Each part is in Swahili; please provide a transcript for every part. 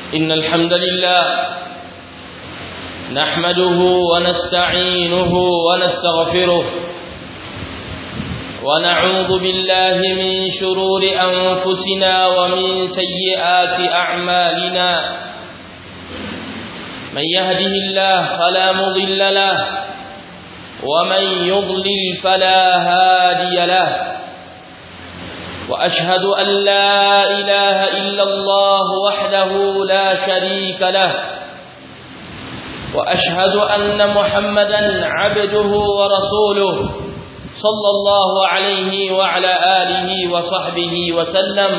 إن الحمد لله نحمده ونستعينه ونستغفره ونعوذ بالله من شرور أنفسنا ومن سيئات أعمالنا من يهده الله فلا مضل له ومن يضلل فلا هادي له وأشهد أن لا إله إلا الله وحده لا شريك له وأشهد أن محمدا عبده ورسوله صلى الله عليه وعلى آله وصحبه وسلم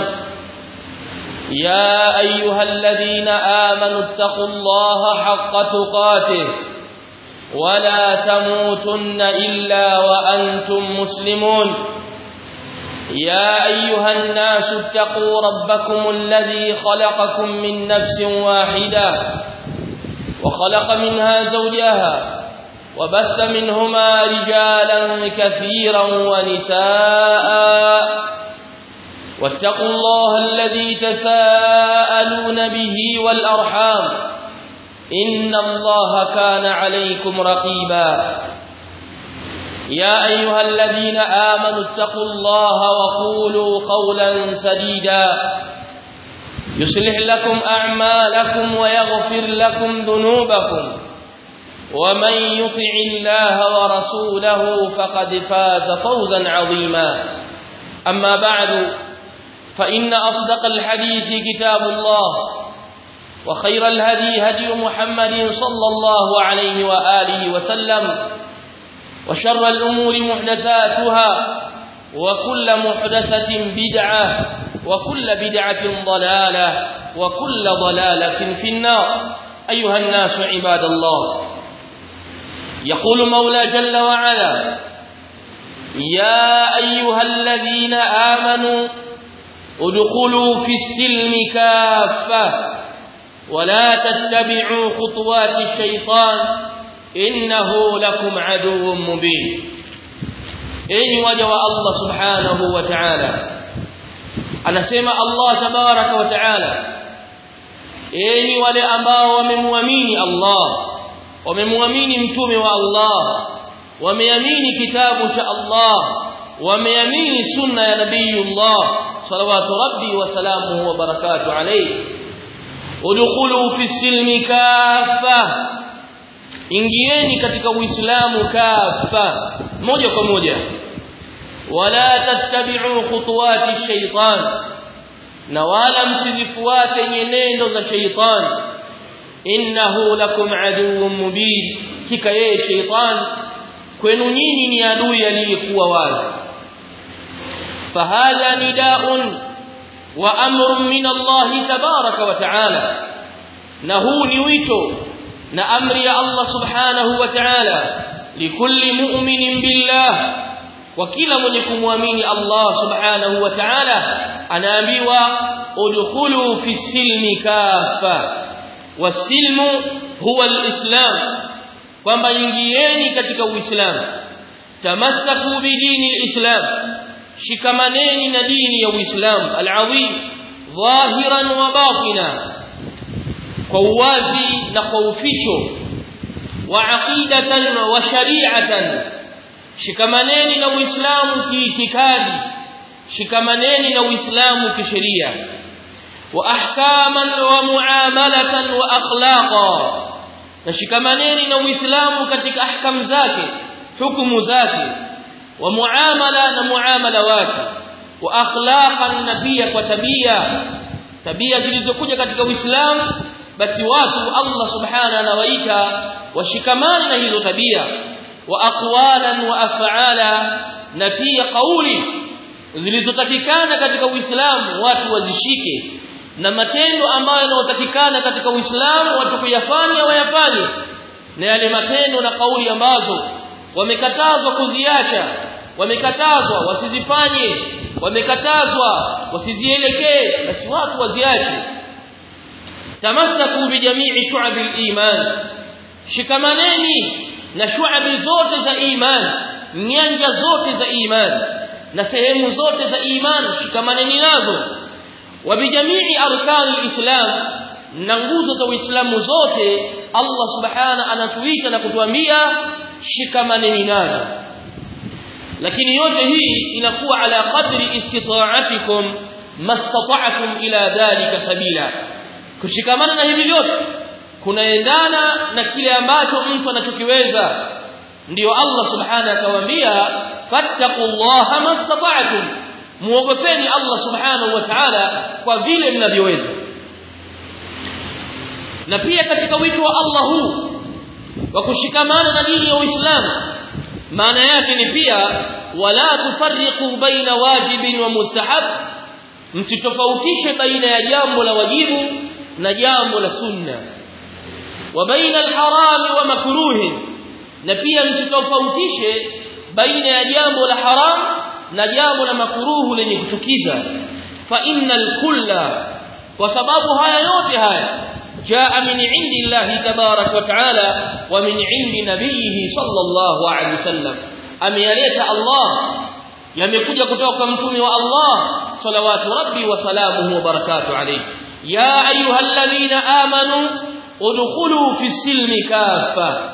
يا أيها الذين آمنوا اتقوا الله حق تقاته ولا تموتن إلا وأنتم مسلمون يا أيها الناس اتقوا ربكم الذي خلقكم من نفس واحدة وخلق منها زوجها وبث منهما رجالا كثيرا ونساء واتقوا الله الذي تساءلون به والأرحام إن الله كان عليكم رقيبا يا أيها الذين آمنوا اتقوا الله وقولوا قولا سديدا يصلح لكم أعمالكم ويغفر لكم ذنوبكم ومن يطع الله ورسوله فقد فاز فوزا عظيما أما بعد فإن أصدق الحديث كتاب الله وخير الهدي هدي محمد صلى الله عليه وآله وسلم وشر الأمور محدثاتها وكل محدثة بدعة وكل بدعة ضلالة وكل ضلالة في النار أيها الناس عباد الله يقول مولى جل وعلا يا أيها الذين آمنوا ادخلوا في السلم كافة ولا تتبعوا خطوات الشيطان إنه لكم عدو مبين إني وجه الله سبحانه وتعالى anasema Allah tabaraka wa taala enyi wale ambao wamemwamini Allah wamemwamini mtume wa Allah wameamini kitabu cha Allah wameamini sunna ya nabiyullah salawatu rabbi wa salamuhu wa barakatuh alayhi udkhulu fi silmi kaffa ingieni katika uislamu kaffa moja kwa moja wala tattabi'u khutuwati shaytan na wala msizifuate nyenendo za shaytan innahu lakum aduwwun mubin kika yeye shaytan kwenu nyinyi ni adui aliyekuwa wazi fahadha nida'un wa amrun min Allah tabaraka wa ta'ala na huu ni wito na amri ya Allah subhanahu wa ta'ala likulli mu'minin billah wa kila mwenye kumwamini Allah subhanahu wa ta'ala anaambiwa udkhulu fi silmi kafa wasilmu huwa alislam kwamba ingieni katika uislamu tamassaku bidini alislam shikamaneni na dini ya uislamu alazim dhahiran wa batina kwa uwazi na kwa uficho wa aqidatan wa shari'atan shikamaneni na uislamu kiitikadi shikamaneni na uislamu kisheria wa ahkaman wa muamalatan wa akhlaqa na shikamaneni na uislamu katika ahkam zake hukumu zake wa muamala na muamala wake wa akhlaqan na pia kwa tabia tabia zilizokuja katika uislamu basi watu Allah subhanahu anawaita washikamane na hizo tabia wa aqwalan wa af'ala na pia kauli zilizotakikana katika Uislamu watu wazishike na matendo ambayo yanayotakikana katika Uislamu watu kuyafanya wayafanye na yale matendo na kauli ambazo wamekatazwa kuziacha wamekatazwa wasizifanye wamekatazwa wasizielekee basi watu waziache tamassaku bijamii shu'abil iman shikamaneni na shu'abi zote za iman nyanja zote za iman na sehemu zote za iman shikamaneni nazo wa bijamii arkani alislam na nguzo za Uislamu zote Allah subhana anatuita na kutuambia shikamaneni nazo lakini yote hii inakuwa ala qadri istita'atikum mastata'tum ila dhalika sabila kushikamana na hivi vyote kunaendana na kile ambacho mtu anachokiweza ndiyo Allah subhanahu akawaambia fattaqullaha mastata'tum muogopeni Allah subhanahu wa ta'ala kwa vile mnavyoweza na pia katika wito wa Allah huu wa kushikamana na dini ya Uislamu maana yake ni pia wala tufarriqu baina wajibin wa mustahab msitofautishe baina ya jambo la wajibu na jambo la sunna wa baina alharami wa makruhin na pia msitofautishe baina ya jambo la haram na jambo la makruhu lenye kuchukiza fa innal kulla kwa sababu haya yote haya jaa min indi Allah tabarak wa taala wa min indi nabiyhi sallallahu alaihi wasallam ameyaleta Allah yamekuja kutoka kwa mtume wa Allah salawatu rabbi wa salamuhu wa barakatuh alayhi ya ayyuhalladhina amanu udkhulu fi silmi kafa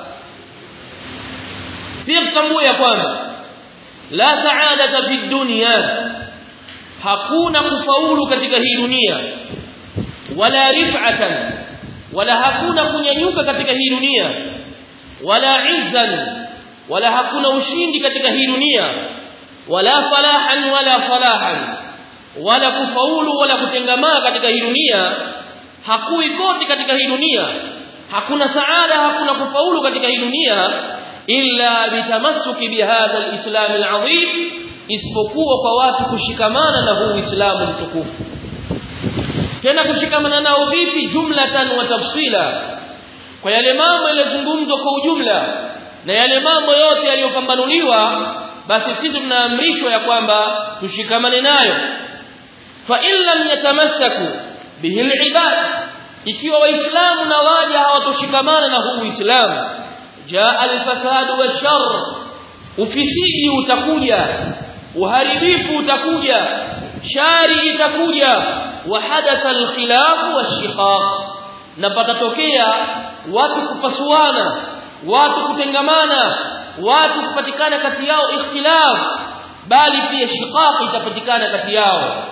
pia mtambue ya kwamba la saadata fi dunya hakuna kufaulu katika hii dunia wala rif'atan wala hakuna kunyanyuka katika hii dunia wala izzan wala hakuna ushindi katika hii dunia wala falahan wala salahan wala kufaulu wala kutengamaa katika hii dunia hakui kote katika hii dunia hakuna saada hakuna kufaulu katika hii dunia illa bitamassuki bihadha alislam alazim isipokuwa kwa watu kushikamana na huu uislamu mtukufu tena kushikamana nao vipi jumlatan wa tafsila kwa yale mambo yaliyozungumzwa kwa ujumla na yale mambo yote yaliyopambanuliwa basi sisi tunaamrishwa ya kwamba tushikamane nayo fa in lam yatamassaku bihi alibad ikiwa waislamu na waja hawatoshikamana na huu uislamu jaa alfasad washar ufisidi utakuja uharibifu utakuja shari itakuja wa hadatha alkhilaf washiqaq na patatokea watu kupasuana watu kutengamana watu kupatikana kati yao ikhtilaf bali pia shiqaq itapatikana kati yao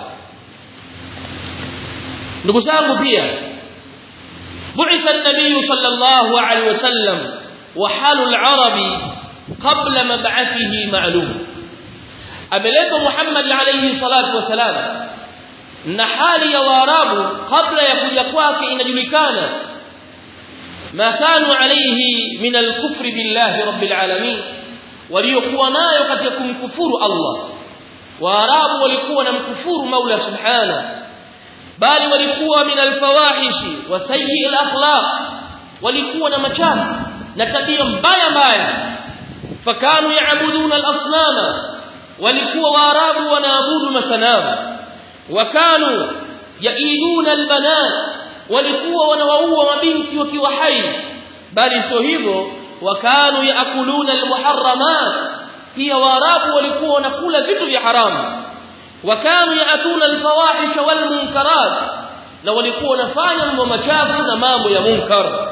ndugu zangu pia بعث النبي صلى الله عليه وسلم وحال العرب قبل مبعثه معلوم ameletwa Muhammad alayhi salatu wasalam na hali ya waarabu kabla ya kuja kwake inajulikana ma kanu alayhi min al-kufri billahi rabbil alamin waliokuwa nayo katika kumkufuru Allah waarabu walikuwa na mkufuru Maula subhana bali walikuwa min al-fawahishi wa sayyi al-akhlaq walikuwa na machafu na tabia mbaya mbaya fakanu yaabuduna al-asnama walikuwa waarabu wanaabudu masanamu wakanu yaiduna albanat walikuwa wanawaua mabinti wakiwa hai bali sio hivyo wakanu yaakuluna almuharramat pia waarabu walikuwa wanakula vitu vya haramu wakanu yaatuna alfawahisha walmunkarat na walikuwa wanafanya mambo machafu na mambo ya munkar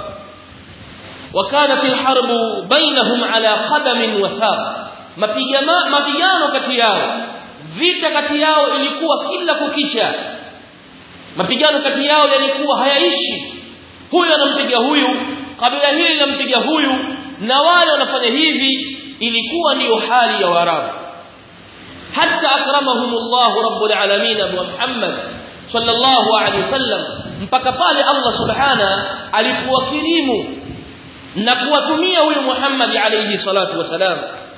وكانت الحرب بينهم على قدم وساق mapigano mapigano kati yao vita kati yao ilikuwa kila kukicha mapigano kati yao yalikuwa hayaishi huyu anampiga huyu kabila hili linampiga huyu na wale wanafanya hivi ilikuwa ndiyo hali ya warabu hatta akramahumullah rabbul alamin abu muhammad sallallahu alaihi wasallam mpaka pale Allah subhana alipowakirimu na kuwatumia huyu Muhammad alayhi salatu wasalam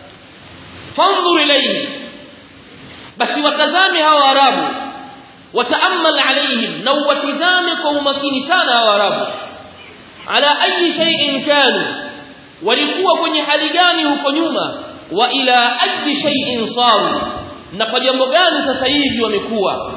fanzur ilayhi basi watazame hawa arabu wataamal alayhim na watizame kwa umakini sana hawa arabu ala ayi shay'in kanu walikuwa kwenye hali gani huko nyuma wa ila ayi shay'in saru na kwa jambo gani sasa hivi wamekuwa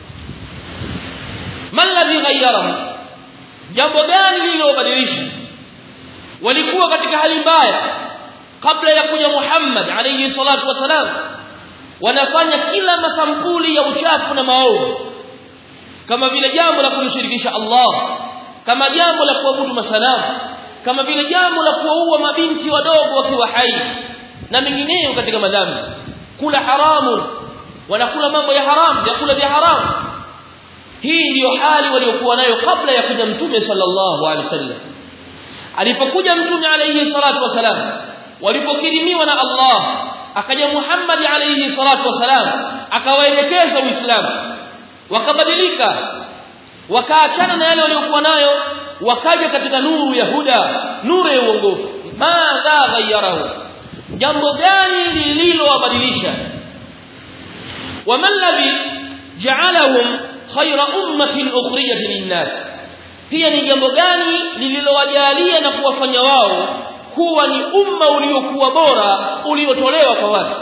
man ladhi ghayyarahum jambo gani lililobadilisha walikuwa katika hali mbaya kabla ya kuja Muhammad alayhi salatu wasalam wanafanya kila masampuli ya uchafu na maovu kama vile jambo la kumshirikisha Allah kama jambo la kuabudu masanamu kama vile jambo la kuwaua mabinti wadogo wakiwa hai na mengineyo katika madhambi kula haramu wanakula mambo ya haramu vyakula vya haramu hii ndiyo hali waliokuwa nayo kabla ya kuja mtume sallallahu alaihi wasallam alipokuja mtume alayhi salatu wasalam walipokirimiwa na Allah akaja Muhammad alayhi salatu wasalam akawaelekeza Uislamu wakabadilika wakaachana na yale waliokuwa nayo wakaja katika nuru ya huda nuru ya uongofu madha ghayyarahu jambo gani lililowabadilisha wama alladhi ja'alahum khayra ummatin ukhrijat lin-nas pia ni jambo gani lililowajalia na kuwafanya wao kuwa ni umma uliokuwa bora uliotolewa kwa watu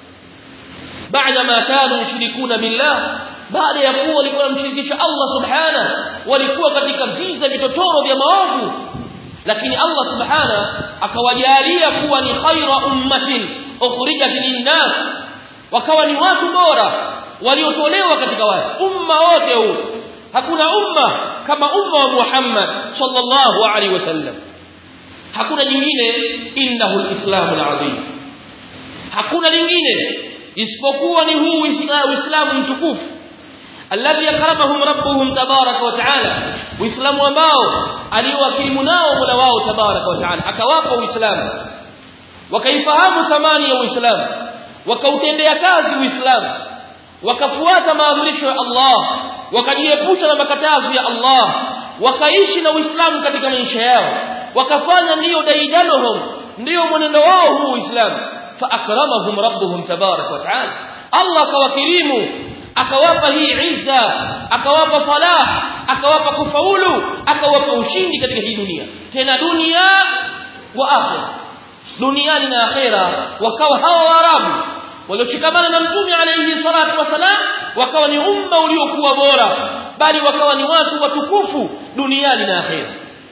baada ma kanu yushrikuna billah baada ya kuwa walikuwa mshirikisha Allah subhana walikuwa katika visa vitotoro vya maovu lakini Allah subhana akawajalia kuwa ni khaira ummatin ukhrijat linnas wakawa ni watu bora waliotolewa katika watu umma wote huu hakuna umma kama umma wa Muhammad sallallahu alaihi wasallam hakuna jingine innahu alislamu alazim hakuna lingine isipokuwa ni huu uislamu mtukufu alladhi akramahum rabbuhum tabaraka wa taala uislamu ambao aliwakirimu nao mola wao tabaraka wa taala akawapa uislamu wakaifahamu thamani ya uislamu wakautendea kazi uislamu wakafuata maamrisho ya Allah wakajiepusha na makatazo ya Allah wakaishi na uislamu katika maisha yao wakafanya ndiyo daidanuhum ndiyo mwenendo wao huu uislamu fa akramahum rabbuhum tabaraka wa taala Allah akawakirimu akawapa hii izza akawapa falah akawapa kufaulu akawapa ushindi katika hii dunia tena dunia wa akhira duniani na akhira wakawa hawa waarabu walioshikamana na mtume alayhi salatu wasalam wakawa ni umma uliokuwa bora bali wakawa ni watu watukufu duniani na akhira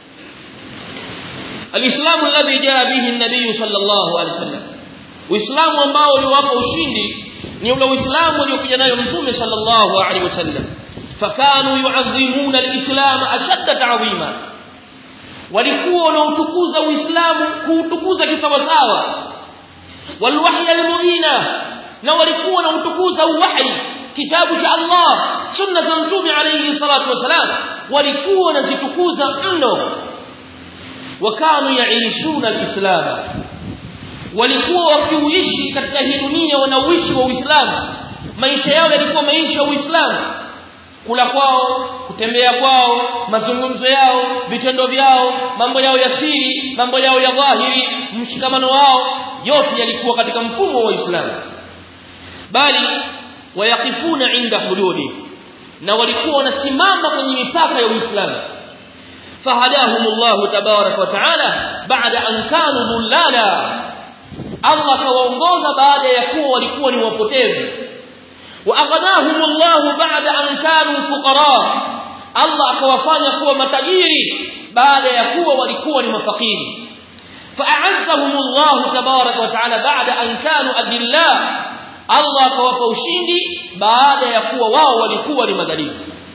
alislamu alladhi jaa bihi an-nabiy sallallahu alayhi wasallam uislamu ambao uliwapa ushindi ni ule uislamu uliokuja nayo mtume sallallahu alaihi wasallam fakanu yu'azzimuna al-islam ashadda ta'zima walikuwa wanautukuza uislamu kuutukuza kisawasawa walwahy al-mubina na walikuwa wanautukuza uwahi kitabu cha Allah sunna za mtume alayhi salatu wasalam walikuwa wanazitukuza mno wakanu yaishuna al-islam walikuwa wakiuishi katika hii dunia wanauishi wa Uislamu maisha yao yalikuwa maisha ya Uislamu kula kwao kutembea kwao mazungumzo yao vitendo vyao mambo yao ya siri mambo yao ya dhahiri mshikamano wao yote yalikuwa katika mfumo wa Uislamu bali wayakifuna inda hududi na walikuwa wanasimama kwenye mipaka ya Uislamu fahadahumullahu tabaraka wa taala baada an kanu dhullala Allah kawaongoza baada ya kuwa walikuwa ni wapotevu wa aghnahumullahu ba'da an kanu fuqara Allah akawafanya kuwa matajiri baada ya kuwa walikuwa ni mafakiri fa'azzahumullahu tabaraka wa ta'ala ba'da an kanu adilla Allah akawapa ushindi baada ya kuwa wao walikuwa ni madhalimu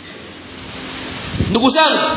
ndugu zangu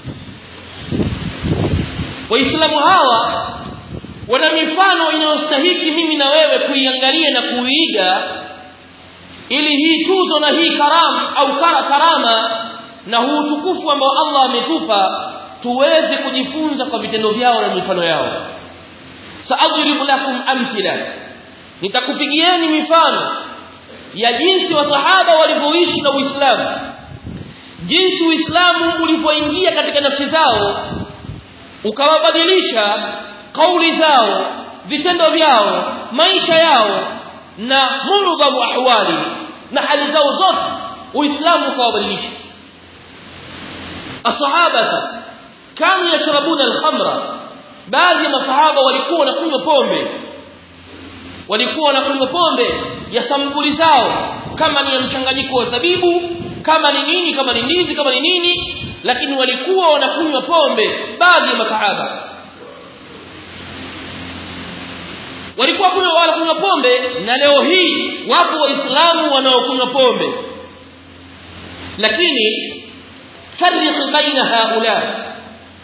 waislamu hawa wana mifano inayostahiki mimi na wewe kuiangalia na kuiiga ili hii tuzo na hii karam au kara karama na huu utukufu ambao Allah ametupa tuweze kujifunza kwa vitendo vyao na mifano yao saadribu lakum amthila nitakupigieni mifano ya jinsi wasahaba walivyoishi na Uislamu jinsi Uislamu ulivyoingia katika nafsi zao ukawabadilisha kauli zao vitendo vyao maisha yao na murdhamu ahwali na hali zao zote uislamu ukawabadilisha ashabata kanu yashrabuna alkhamra baadhi ya masahaba walikuwa wanakunywa pombe walikuwa wanakunywa pombe ya sampuli zao kama ni ya mchanganyiko wa zabibu kama ni nini kama ni ndizi kama ni nini lakini walikuwa wanakunywa pombe baadhi ya masahaba walikuwa kunywa wala kunywa pombe na leo hii wapo waislamu wanaokunywa pombe lakini farriq baina haula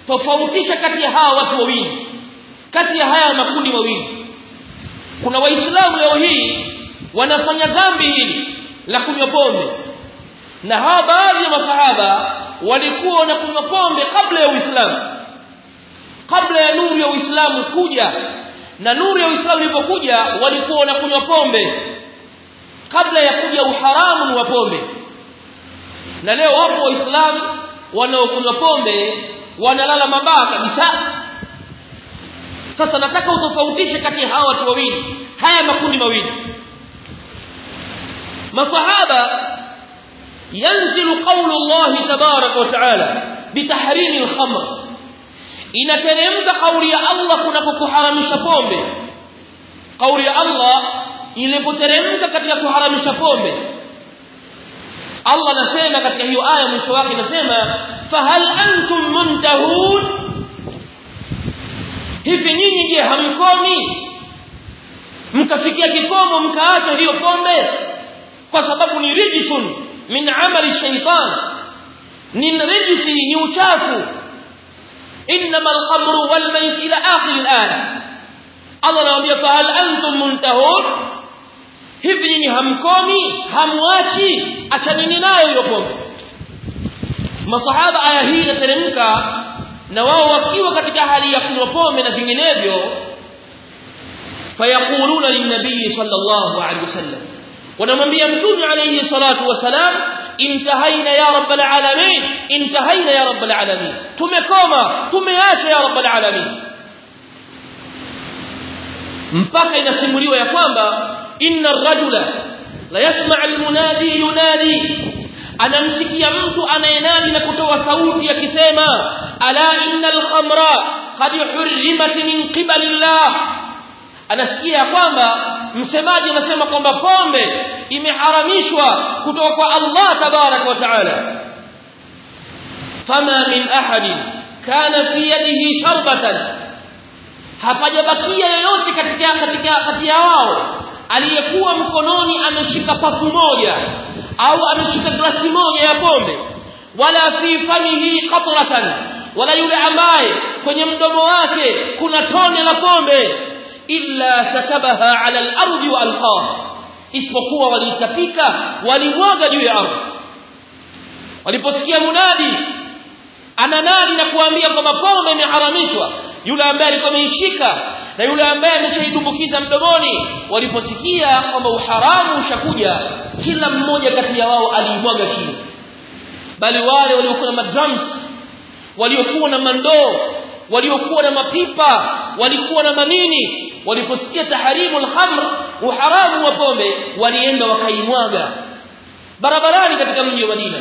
tofautisha kati ya hawa watu wawili kati ya haya makundi mawili kuna waislamu leo hii wanafanya dhambi hili la kunywa pombe na hawa baadhi ya masahaba walikuwa wanakunywa pombe kabla ya Uislamu kabla ya nuru ya Uislamu kuja na nuru ya Uislamu ilipokuja walikuwa wanakunywa pombe kabla ya kuja uharamu wa pombe na leo wapo waislamu wanaokunywa pombe wanalala mabaa kabisa sasa nataka utofautishe kati ya hawa watu wawili haya makundi mawili masahaba yanzilu qawlu Allah tabarak wa taala bitahrim al-khamr inateremka kauli ya Allah kunapokuharamisha pombe kauli ya Allah ilipoteremka katika kuharamisha pombe Allah anasema katika hiyo aya mwisho wake anasema fahal antum muntahun hivi nyinyi je hamkomi mkafikia kikomo mkaacha hiyo pombe kwa sababu ni rijsun min amali shaytan ni rijsi ni uchafu inma al-khamru wal mayt ila akhir al-aya Allah anawaambia fahal antum muntahun hivi nyinyi hamkomi hamwachi achanini nayo hiyo pombe masahaba aya hii inateremka na wao wakiwa katika hali ya kunywa pombe na vinginevyo fayaquluna linnabii sallallahu alaihi wasallam wanamwambia mtume alayhi salatu wasalam intahaina ya rabbal alamin intahaina ya rabbal alamin tumekoma tumeacha ya rabbal alamin mpaka inasimuliwa ya kwamba inna ar-rajula la yasma' al-munadi yunadi anamsikia mtu anayenadi na kutoa sauti akisema ala innal khamra qad hurrimat min qibali Allah anasikia kwamba msemaji anasema kwamba pombe imeharamishwa kutoka kwa Allah tabarak wa taala fama min ahadin kana fi yadihi sharbatan hapajabakia yoyote katika katika kati ya wao aliyekuwa mkononi ameshika pafu moja au ameshika glasi moja ya pombe wala fi famihi qatratan wala yule ambaye kwenye mdomo wake kuna tone la pombe illa sakabaha ala al-ardi wa alqaha isipokuwa walitapika walimwaga juu ya ardhi waliposikia munadi ananadi na kuambia kwamba pombe imeharamishwa yule ambaye alikuwa ameishika na yule ambaye ameshaidumbukiza mdomoni waliposikia kwamba uharamu ushakuja kila mmoja kati ya wao aliimwaga chini bali wale waliokuwa na madrums waliokuwa na mandoo waliokuwa na mapipa walikuwa na manini waliposikia taharimu al-khamr uharamu wa pombe walienda wakaimwaga barabarani katika mji wa Madina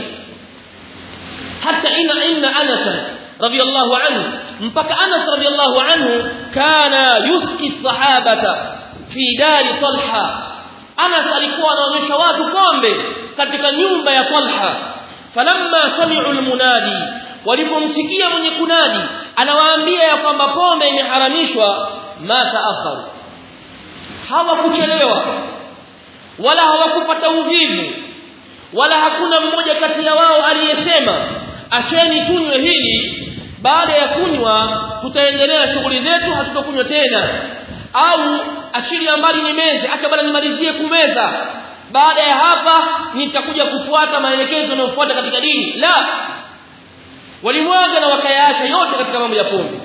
hata ina inna Anas radiyallahu anhu mpaka Anas radiyallahu anhu kana yuski sahabata fi dari Talha Anas alikuwa anaonyesha watu pombe katika nyumba ya Talha falamma sami'u almunadi walipomsikia mwenye kunadi anawaambia ya kwamba pombe imeharamishwa ma taakharu hawakuchelewa wala hawakupata uvivu wala hakuna mmoja kati ya wao aliyesema acheni tunywe hili baada ya kunywa tutaendelea shughuli zetu hatutakunywa tena au ashiria mbali ni meze acha bana nimalizie kumeza baada ya hapa nitakuja kufuata maelekezo yanayofuata katika dini la walimwaga na wakayaacha yote katika mambo ya pombe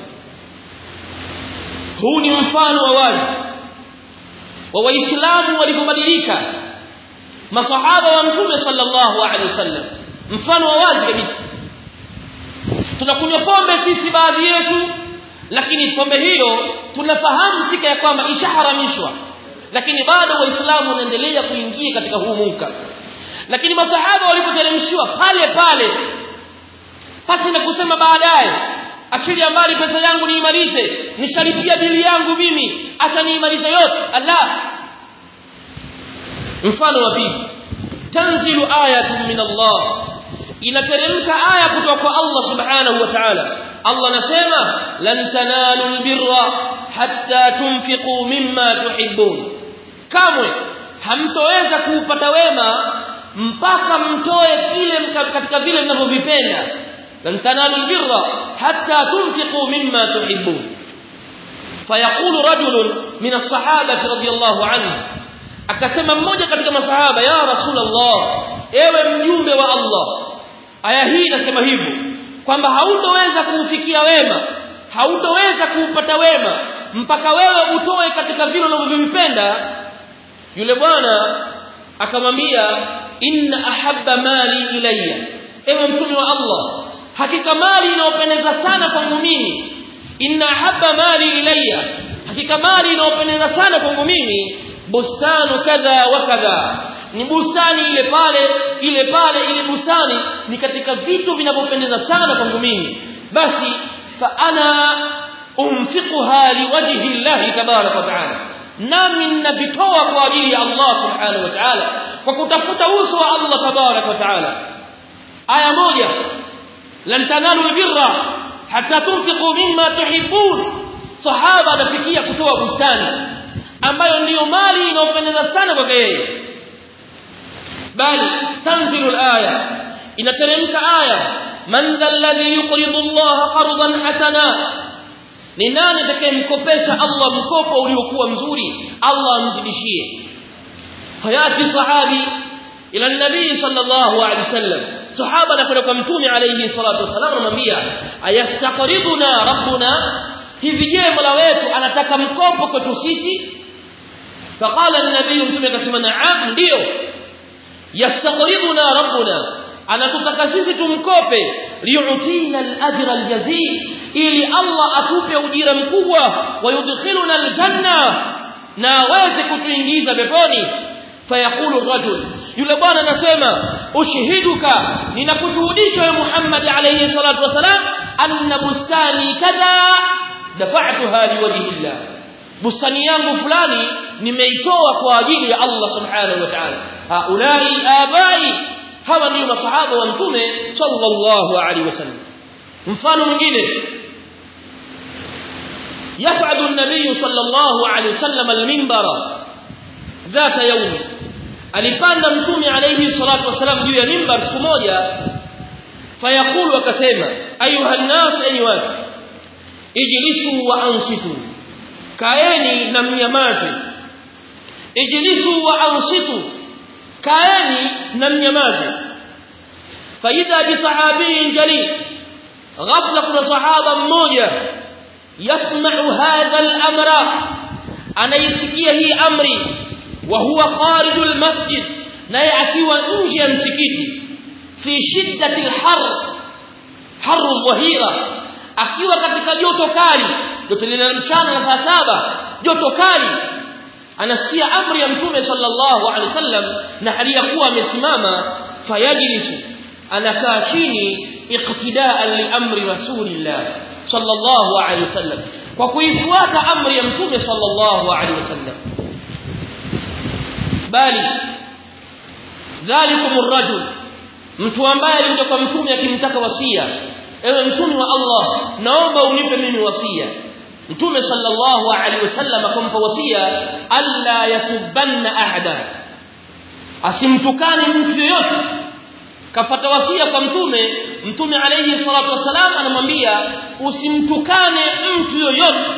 huu ni mfano wa wazi wa waislamu walipobadilika masahaba wa mtume sallallahu alaihi wasallam mfano wa wazi kabisa tunakunywa pombe sisi baadhi yetu lakini pombe hiyo tunafahamu fika ya kwamba ishaharamishwa lakini bado waislamu wanaendelea kuingia katika huu munkar lakini masahaba walipoteremshiwa pale pale pasi na kusema baadaye achilia mbali pesa yangu niimalize nishalipia bili yangu mimi acha niimalize yote Allah mfano wa pili tanzilu ayatun min Allah inateremka aya kutoka kwa Allah subhanahu wa ta'ala Allah anasema lan tanalu albirra hatta tunfiqu mimma tuhibbun kamwe hamtoweza kuupata wema mpaka mtoe kile katika vile mnavyovipenda lan tanalu albirra hatta tunfiqu mimma tuhibbun fayaqulu rajulun min as-sahaba radiyallahu anhu akasema mmoja katika masahaba ya rasulullah ewe mjumbe wa Allah aya hii inasema hivyo kwamba hautoweza kuufikia wema hautoweza kuupata wema mpaka wewe utoe katika vile unavyovipenda yule bwana akamwambia inna ahabba mali ilayya ewe mtume wa Allah hakika mali inayopendeza sana kwangu mimi inna ahabba mali ilayya hakika mali inayopendeza sana kwangu mimi bustanu kadha wa kadha ni bustani ile pale ile pale ile bustani ni katika vitu vinavyopendeza sana kwangu mimi basi fa ana umfiquha liwajhi Allah tabarak wa taala nami ninavitoa kwa ajili ya Allah subhanahu wa ta'ala kwa kutafuta uso wa Allah tabarak wa taala aya moja lan tanalu albirra hatta tunfiqu mimma tuhibbun sahaba anafikia kutoa bustani ambayo ndiyo mali inayopendeza sana kwake yeye bali tanzilu alaya inateremka aya man dha alladhi yuqridu Allah qardan hasana ni nani atakayemkopesha Allah mkopo uliokuwa mzuri Allah amzidishie hayati sahabi ila nabii sallallahu alaihi wasallam sahaba anakwenda kwa mtume alayhi salatu wasallam anamwambia ayastaqriduna rabbuna hivi je mola wetu anataka mkopo kwetu sisi فقال النبي mtume akasema naam ndio yastaqriduna rabbuna anatutaka sisi tumkope liyutina al-ajra al-jazil ili Allah atupe ujira mkubwa wayudkhiluna al-janna na aweze kutuingiza peponi fayaqulu rajul yule bwana anasema ushhiduka ninakushuhudisha ya Muhammad alayhi salatu wasalam anna bustani kadha dafa'tuha liwajhi Allah bustani yangu fulani nimeitoa kwa ajili ya Allah subhanahu wa ta'ala haulai abai hawa ndio masahaba wa mtume sallallahu alaihi wasallam mfano mwingine يسعد النبي صلى الله عليه وسلم المنبر ذات يوم alipanda mtume alayhi salatu wasalam juu ya mimbar siku moja fayaqulu akasema ayuha nnas ayuha ijlisu wa ansitu kaeni na mnyamaze ijlisu wa ansitu kaeni na mnyamaze faida bi sahabiyin jalil ghafla kuna sahaba mmoja yasma'u hadha al-amra anaisikia hii amri wa huwa kharijul masjid naye akiwa nje ya msikiti fi shiddati al-har har dhahira akiwa katika joto kali joto lile mchana na saa saba joto kali anasikia amri ya mtume sallallahu alaihi wasallam na hali ya kuwa amesimama fayajlisu anakaa chini iqtidaan li amri rasulillah sallallahu alaihi wasallam kwa kuifuata amri ya mtume sallallahu alaihi wasallam bali dhalikum ar-rajul mtu ambaye alikuja kwa mtume akimtaka wasia ewe mtume wa Allah naomba unipe mimi wasia mtume sallallahu alaihi wasallam akampa wasia alla yasubanna ahada asimtukane mtu yoyote kapata wasia kwa mtume mtume alayhi salatu wasalam anamwambia usimtukane mtu yoyote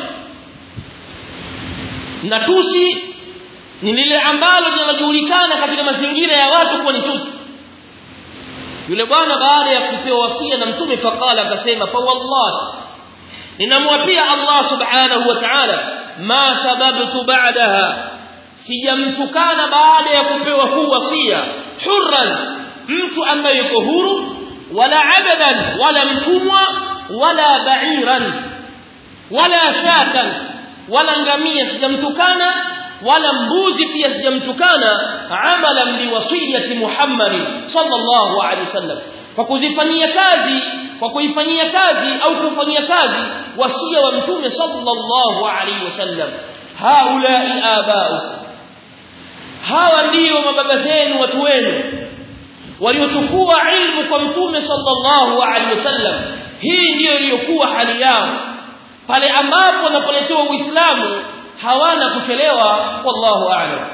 na tusi ni lile ambalo linajulikana katika mazingira ya watu kuwa ni tusi yule bwana baada ya kupewa wasia na mtume faqala akasema fa wallahi ninamwapia Allah subhanahu wa ta'ala ma sababtu ba'daha sijamtukana baada ya kupewa huu wasia hurran mtu ambaye yuko huru wala abadan wala mtumwa wala ba'iran wala shatan wala ngamia sijamtukana wala mbuzi pia sijamtukana amalan biwasiyati Muhammad sallallahu alaihi wasallam kwa kuzifanyia kazi kwa kuifanyia kazi au kufanyia kazi wasia wa mtume sallallahu alaihi wasallam haulai abau hawa ndio mababa zenu watu wenu waliochukua ilmu kwa mtume sallallahu alaihi wasallam hii ndiyo iliyokuwa hali yao pale ambapo wanapoletewa uislamu hawana kuchelewa wallahu a'lam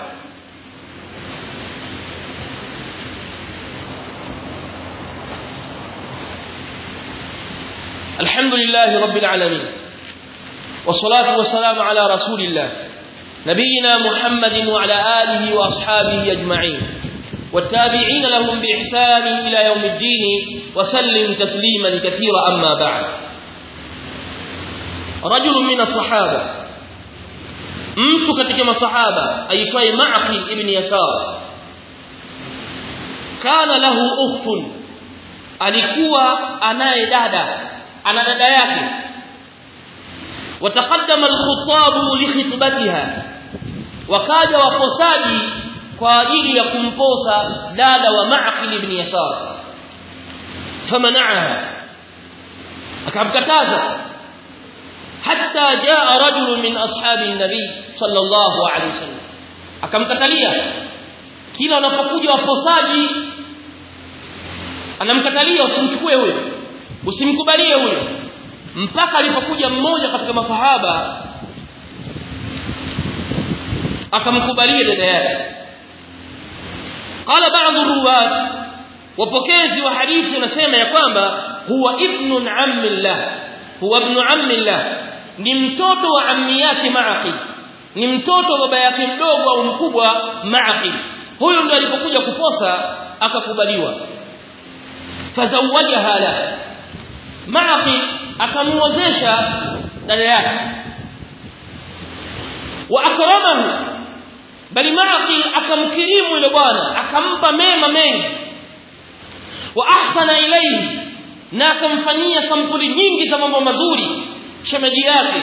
الحمد لله رب العالمين والصلاة والسلام على رسول الله نبينا محمد وعلى آله وأصحابه أجمعين والتابعين لهم بإحسان إلى يوم الدين وسلم تسليما كثيرا أما بعد رجل من الصحابة mtu katika masahaba aitwaye Ma'qil ibn Yasar kana lahu ukhtun alikuwa anaye dada ana dada yake wataqaddama al-khuttab li khitbatiha wakaja waposaji kwa ajili ya kumposa dada wa Ma'qil ibn Yasar famana'aha akamkataza hatta jaa rajul min ashabi nabi sallallahu alaihi wasallam akamkatalia kila wanapokuja waposaji anamkatalia usimchukue huyo usimkubalie huyo mpaka alipokuja mmoja katika masahaba akamkubalia dada yake qala ba'd ruwat wapokezi wa hadithi wanasema ya kwamba huwa ibnun ammillah huwa ibn ammillah ni mtoto wa ammi yake Ma'qil ni mtoto wa baba yake mdogo au mkubwa Ma'qil huyo ndo alipokuja kuposa akakubaliwa fazawajaha la Ma'qil akamuozesha dada yake wa akramahu bali Ma'qil akamkirimu yule bwana akampa mema mengi wa ahsana ilayhi na akamfanyia sampuli nyingi za mambo mazuri shemeji yake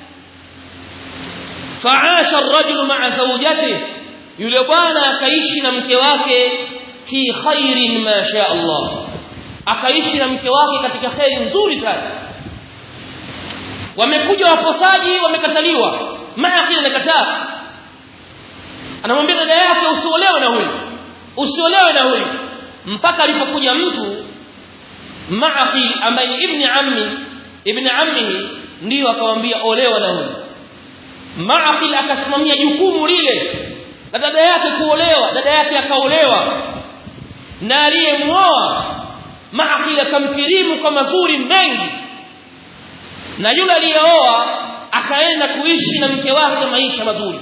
faasha ar-rajulu ma'a zawjatihi yule bwana akaishi na mke wake fi khairin ma sha Allah akaishi na mke wake katika khairi nzuri sana wamekuja waposaji wamekataliwa ma'a kile amekataa anamwambia dada yake usiolewe na huyu usiolewe na huyu mpaka alipokuja mtu Ma'qil ambaye ibn ammi ibn ammihi ndio akamwambia olewa na huyu Ma'qil akasimamia jukumu lile la dada yake kuolewa dada yake akaolewa na aliyemuoa Ma'qil akamkirimu kwa mazuri mengi na yule aliyeoa akaenda kuishi na mke wake maisha mazuri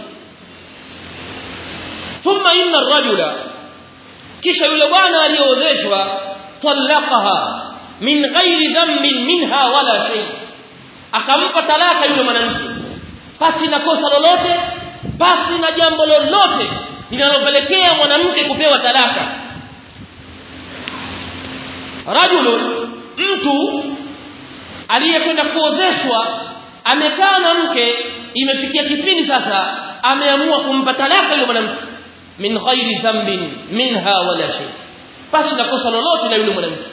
thumma inna ar-rajula kisha yule bwana aliyeozeshwa talaqaha min ghairi dhanbin minha wala shay akampa talaka yule mwanamke pasi na kosa lolote pasi na jambo lolote linalopelekea mwanamke kupewa talaka rajulu mtu aliyekwenda kuozeshwa amekaa na mke imefikia kipindi sasa ameamua kumpa talaka yule mwanamke min ghairi dhanbin minha wala shay pasi na kosa lolote la yule mwanamke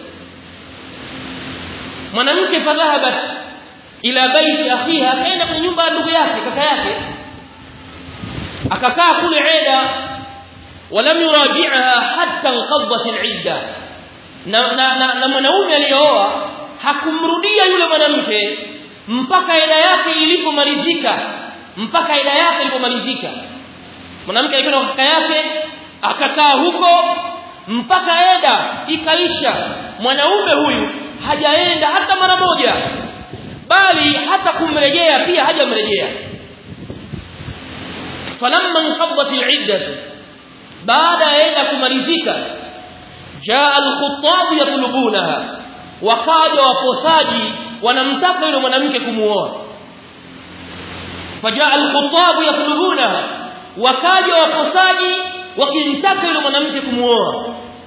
mwanamke fadhahabat ila baiti akhiha akaenda kwenye nyumba ya ndugu yake kaka yake akakaa kule eda walam yuraji'aha hatta inqaddat al'idda na, na, na, na mwanaume aliyooa hakumrudia yule mwanamke mpaka eda yake ilipomalizika mpaka eda yake ilipomalizika mwanamke alikwenda kwa kaka yake akakaa huko mpaka eda ikaisha mwanaume huyu hajaenda hata mara moja bali hata kumrejea pia hajamrejea falamma inqaddat al'iddah baada ya eda kumalizika jaa al-khuttab yatlubunaha wakaja waposaji wanamtaka yule mwanamke kumuoa fajaa al-khuttab yatlubunaha wakaja waposaji wakimtaka yule mwanamke kumuoa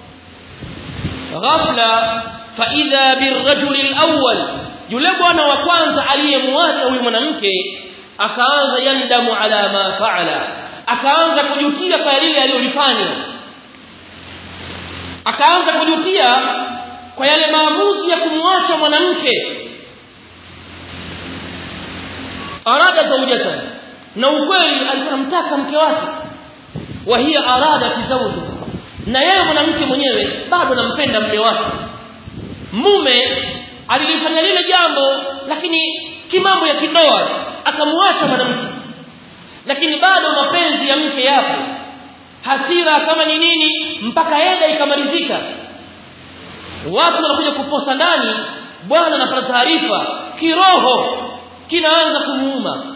ghafla fa idha birrajul al-awwal yule bwana wa kwanza aliyemwacha huyu mwanamke akaanza yandamu ala ma faala akaanza kujutia kwa lile alilofanya akaanza kujutia kwa yale maamuzi ya kumwacha mwanamke arada zawjata na ukweli alikuwa anamtaka mke wake wa hiya arada zawju na yeye mwanamke mwenyewe bado anampenda mke wake mume alilifanya lile jambo lakini kimambo ya kindoa akamwacha mwanamke lakini bado mapenzi ya mke yapo hasira kama ni nini mpaka eda ikamalizika watu wanakuja kuposa ndani bwana anapata taarifa kiroho kinaanza kumuuma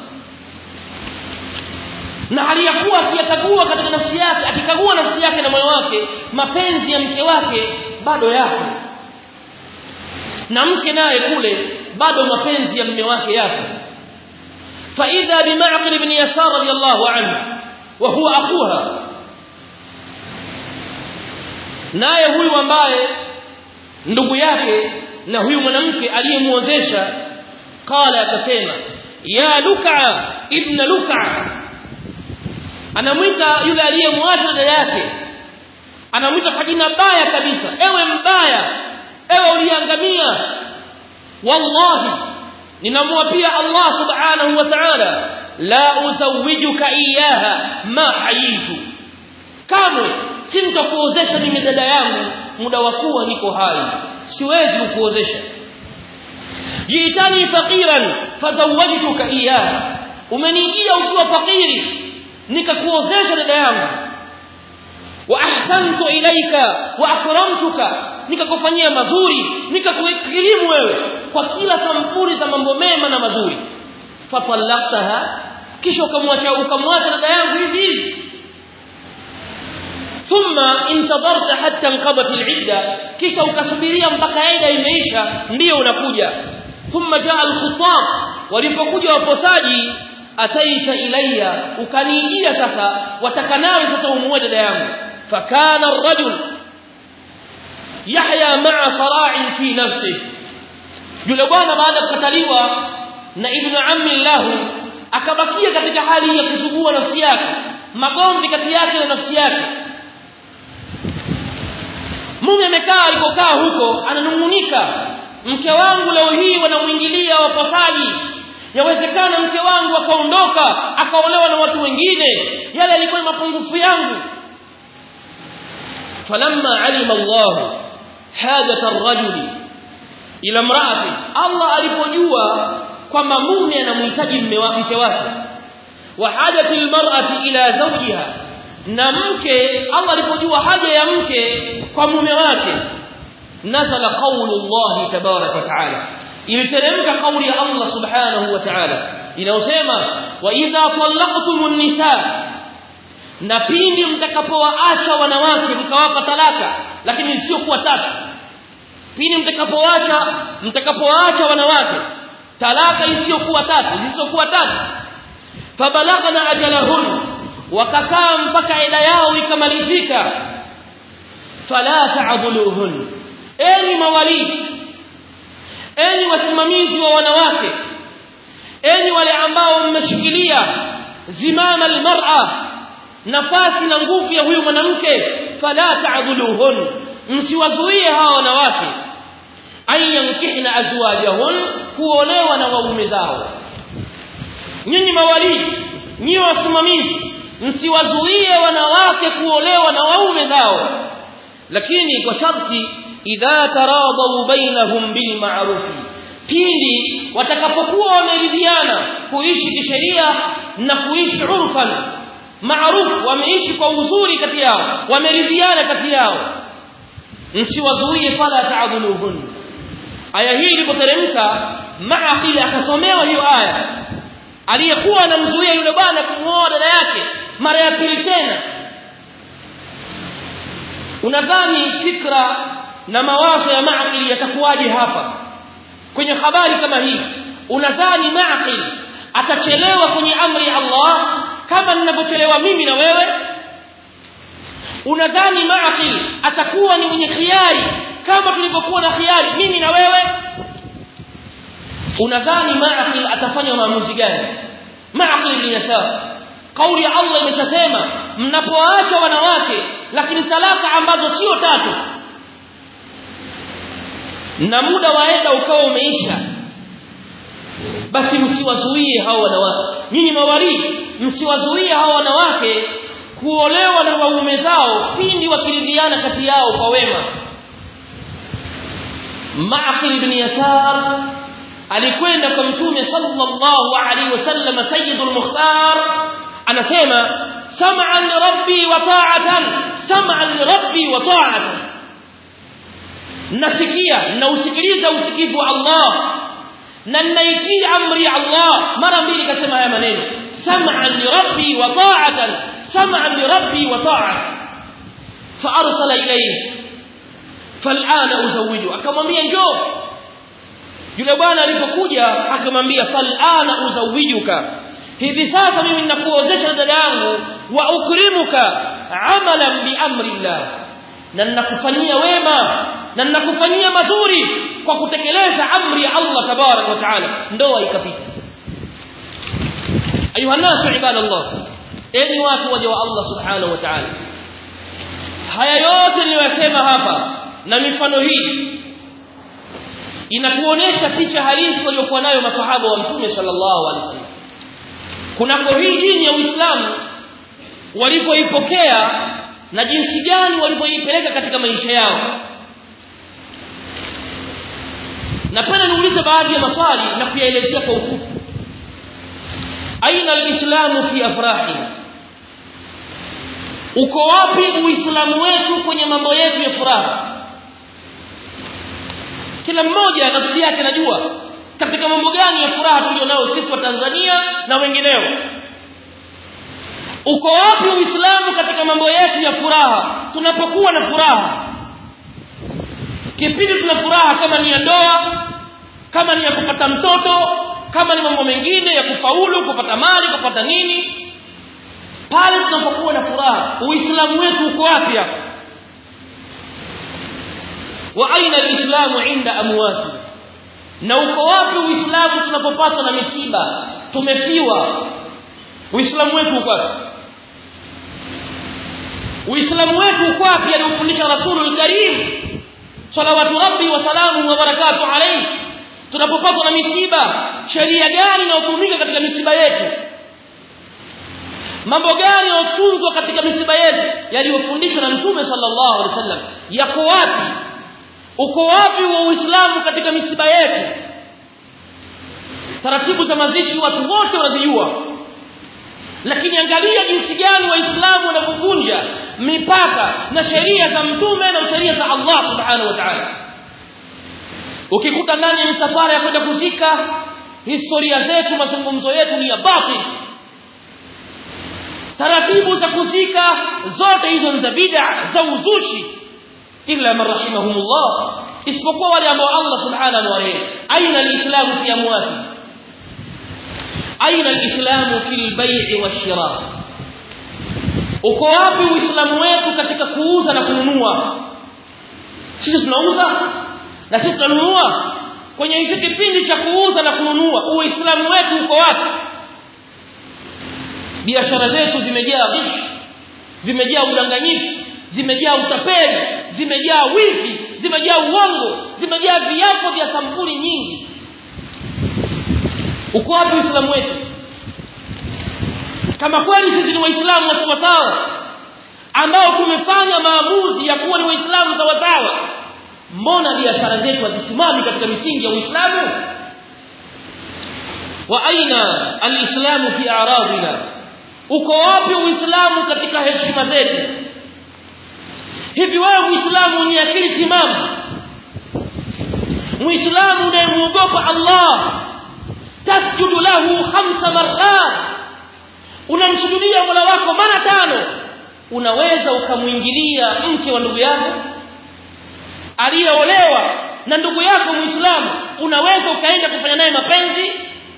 na aliyakuwa akiyakagua katika nafsi yake akikagua nafsi yake na moyo wake mapenzi ya mke wake bado yako na mke naye kule bado mapenzi ya mume wake yako فإذا بمعقل بن يسار رضي الله عنه وهو أخوها naye huyu ambaye ndugu yake na huyu mwanamke aliyemuozesha qala akasema ya luka ibn luka anamwita yule aliyemwacha dada yake anamwita kwa jina baya kabisa ewe mbaya ewe uliangamia wallahi ninamwapia Allah subhanahu wa ta'ala la uzawijuka iyaha ma hayitu kamwe simtakuozesha mimi dada yangu muda wa kuwa niko hai siwezi kukuozesha jiitani faqiran fazawajtuka iyaha umenijia ukiwa fakiri nikakuozesha dada yangu wa ahsantu ilaika wa akramtuka nikakufanyia mazuri nikakukirimu wewe kwa kila sampuli za mambo mema na mazuri fatallaqtaha kisha ukamwacha ukamwacha dada yangu hivi hivi thumma intadarta hatta inqadat al'idda kisha ukasubiria mpaka ida imeisha ndio unakuja thumma jaa al-khutab walipokuja waposaji ataita ilayya ukaniijia sasa wataka nawe sasa umuoe dada yangu fakana ar-rajul yahya ma'a sara'in fi nafsihi yule bwana baada ya kukataliwa na ibnu ammi lahu akabakia katika hali ya kusugua nafsi yake magomvi kati yake na nafsi yake mume amekaa alikokaa huko ananungunika mke wangu leo hii wanamuingilia wapasaji yawezekana mke wangu akaondoka akaolewa na watu wengine yale yalikuwa mapungufu yangu falamma alima Allah hajat ar-rajuli ila mraati Allah alipojua kwamba mume anamhitaji mke wake wa hajati almar'ati ila zawjiha na mke Allah alipojua haja ya mke kwa mume wake nazala qawlu Allah tabarak wa taala iliteremka kauli ya Allah subhanahu wa ta'ala inayosema wa idha talaqtumun nisa na pindi mtakapowaacha wanawake mkawapa talaka lakini sio kuwa tatu pindi mtakapoacha mtakapoacha wanawake talaka isiyokuwa tatu zisizokuwa tatu fabalagna ajalahun wakakaa mpaka ila yao ikamalizika fala ta'dhuluhun enyi mawali enyi wasimamizi wa wanawake enyi wale ambao mmeshikilia zimama almar'a nafasi na nguvu ya huyu mwanamke fala ta'dhuluhun msiwazuie hawa wanawake ayankihna azwajahun kuolewa na waume zao nyinyi mawali nyinyi wasimamizi msiwazuie wanawake kuolewa na waume zao lakini kwa sharti idha taradau bainahum bil ma'ruf pindi watakapokuwa wameridhiana kuishi kisheria na kuishi urfan maarufu wameishi kwa uzuri kati yao wameridhiana kati yao msiwazuie fala ta'dhuluhun aya hii ilipoteremka maaqil akasomewa hiyo aya aliyekuwa anamzuia yule bwana kumuoa dada yake mara ya pili tena unadhani fikra na mawazo ya maaqil yatakuwaje hapa kwenye habari kama hii unadhani maaqil atachelewa kwenye amri ya Allah kama ninavyochelewa mimi na wewe unadhani maaqil atakuwa ni mwenye khiari kama tulivyokuwa na khiari mimi na wewe unadhani maaqil atafanya maamuzi gani maaqil ni yasar kauli ya Allah imeshasema mnapoacha wanawake lakini talaka ambazo sio tatu na muda waenda ukawa umeisha basi msiwazuie hao wanawake nyinyi mawali msiwazuie hao wanawake kuolewa na waume zao pindi wakiridhiana kati yao kwa wema Ma'qil ibn Yasar alikwenda kwa mtume sallallahu alaihi wasallam sayyidul mukhtar anasema sam'an li rabbi wa ta'atan sam'an li rabbi wa ta'atan nasikia nausikiliza usikivu wa Allah na ninaitii amri ya Allah mara mbili kasema haya maneno sam'an li rabbi wa ta'atan sam'an li rabbi wa ta'atan fa arsala ilayhi fal'ana uzawiju akamwambia njoo yule bwana alipokuja akamwambia fal'ana uzawijuka hivi sasa mimi ninakuozesha dada yangu wa ukrimuka amalan bi amri Allah na ninakufanyia wema na ninakufanyia mazuri kwa kutekeleza amri ya Allah tabarak wa taala ndoa ikapita ayuha nasu ibadallah enyi watu waja wa Allah subhanahu wa ta'ala haya yote niliyosema hapa na mifano hii inatuonesha picha halisi waliokuwa nayo masahaba wa mtume sallallahu alaihi wasallam kunako hii dini ya Uislamu walipoipokea na jinsi gani walivyoipeleka katika maisha yao napenda niulize baadhi ya maswali na kuyaelezea kwa ufupi aina alislamu fi afrahi uko wapi uislamu wetu kwenye mambo yetu ya furaha kila mmoja nafsi yake najua katika mambo gani ya furaha tulionao sisi wa Tanzania na wengineo uko wapi uislamu katika mambo yetu ya furaha tunapokuwa na furaha kipindi tuna furaha kama ni ya ndoa kama ni ya kupata mtoto kama ni mambo mengine ya kufaulu kupata mali kupata nini pale tunapokuwa na furaha uislamu wetu uko wapi hapo wa aina alislamu inda amwati na uko wapi uislamu tunapopatwa na misiba tumefiwa uislamu wetu uko wapi uislamu wetu uko wapi aliofundisha rasulul karim salawatu rabbi wa salamu wa barakatuh alayhi tunapopatwa na misiba sheria gani inayotumika katika misiba yetu mambo gani yanayotunzwa katika misiba yetu yaliyofundishwa na mtume sallallahu alaihi wasallam yako wapi uko wapi wa uislamu katika misiba yetu taratibu za mazishi watu wote wanazijua lakini angalia jinsi gani waislamu wanapovunja mipaka na sheria za mtume na sheria za Allah subhanahu wa ta'ala ukikuta ndani ya misafara ya kwenda kuzika historia zetu mazungumzo yetu ni ya batil taratibu za kuzika zote hizo ni za bid'a za uzushi illa man rahimahumullah isipokuwa wale ambao Allah subhanahu wa ta'ala aina alislamu fi amwati aina alislamu fil bai'i washira uko wapi uislamu wetu katika kuuza na kununua sisi tunauza na sisi tunanunua kwenye hicho kipindi cha kuuza na kununua uislamu wetu uko wapi biashara zetu zimejaa ghish zimejaa udanganyifu zimejaa utapeli zimejaa wizi zimejaa uongo zimejaa viapo vya sampuli nyingi uko wapi uislamu wetu kama kweli sisi ni waislamu sawasawa ambao tumefanya maamuzi ya kuwa ni waislamu sawasawa mbona biashara zetu hazisimami katika misingi ya uislamu wa aina alislamu fi a'radina uko wapi uislamu katika heshima zetu hivi wewe muislamu ni akili timamu muislamu unayemuogopa Allah tasjudu lahu khamsa marrat unamsujudia Mola wako mara tano unaweza ukamwingilia mke wa ndugu yako aliyeolewa na ndugu yako muislamu unaweza ukaenda kufanya naye mapenzi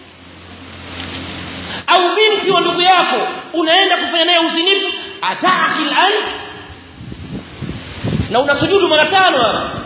au binti wa ndugu yako unaenda kufanya naye uzinifu ataakil an na unasujudu mara tano hapa